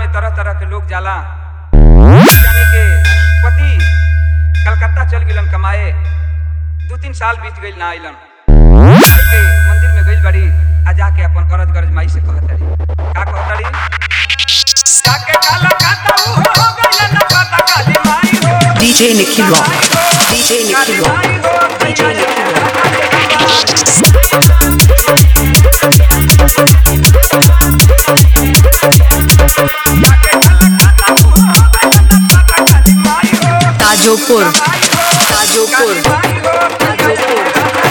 तरह तरह के लोग जाला जाने के पति कलकत्ता चल गिलन कमाए दू तीन साल बीत गइल ना आइलन माई के मंदिर में गइल बड़ी आ जाके अपन करज गरज माई से कहत रही का कहत रही जाके कलकत्ता ऊ हो गइल ना पता काली माई हो DJ Nicky Rock. DJ Nicky Rock. DJ Nicky Rock. Tajopur Tajopur Tajopur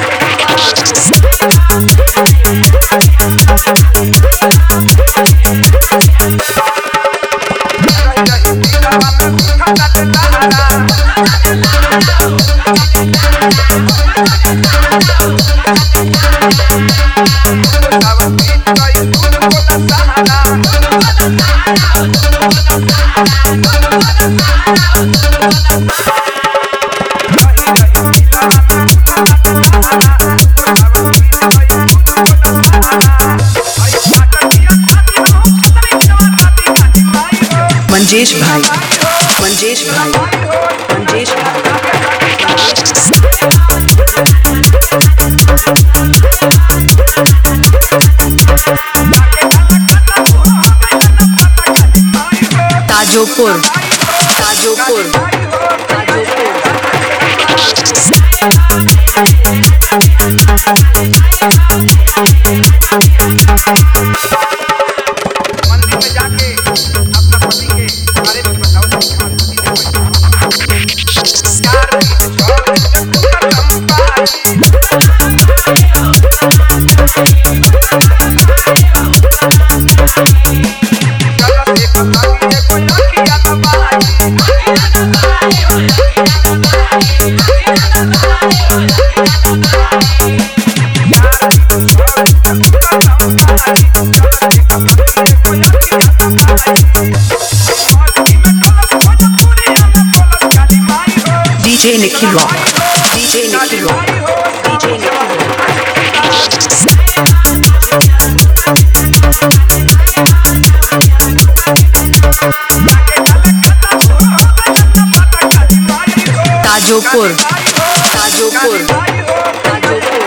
Manjesh भाई मंजेश भाई मंजेश भाई ताजोपुर ताजोपुर ताजोपुर मंदिर में जाके अपना पति के बारे में बताओ कि हमारे पति ने कैसा चार दिन छोड़ के चंपा चलो से पता कि कोई लड़की आता बाई DJ Nicky Rock. DJ Nicky Rock. DJ Nicky Rock. Tajopur Tajopur Tajopur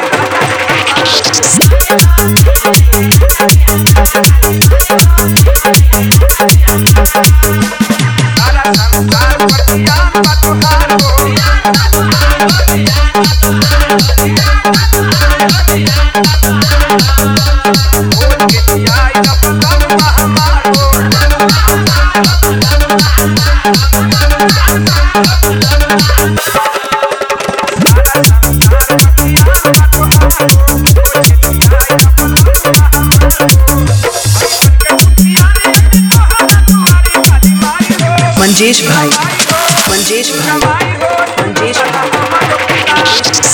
Manjesh भाई मंजेश भाई मंजेश भाई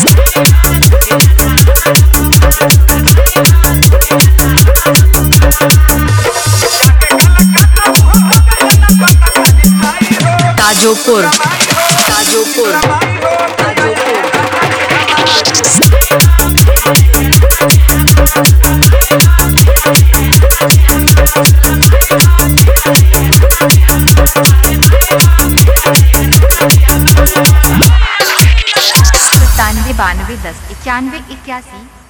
ताजोपुर ताजोपुर ताजोपुर सत्तानवे बानवे दस इक्यानवे इक्यासी